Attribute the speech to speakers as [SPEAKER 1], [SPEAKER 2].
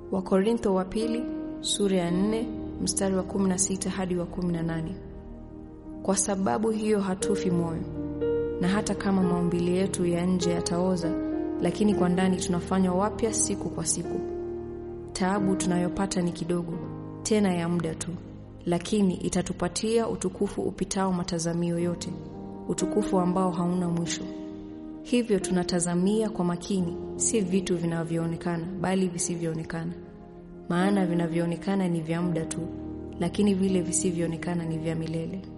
[SPEAKER 1] Wakorintho wa pili sura ya 4 mstari wa 16 hadi wa 18. Kwa sababu hiyo hatufi moyo, na hata kama maumbile yetu ya nje yataoza, lakini kwa ndani tunafanywa wapya siku kwa siku. Taabu tunayopata ni kidogo, tena ya muda tu, lakini itatupatia utukufu upitao matazamio yote, utukufu ambao hauna mwisho. Hivyo tunatazamia kwa makini, si vitu vinavyoonekana, bali visivyoonekana. Maana vinavyoonekana ni vya muda tu, lakini vile visivyoonekana ni vya milele.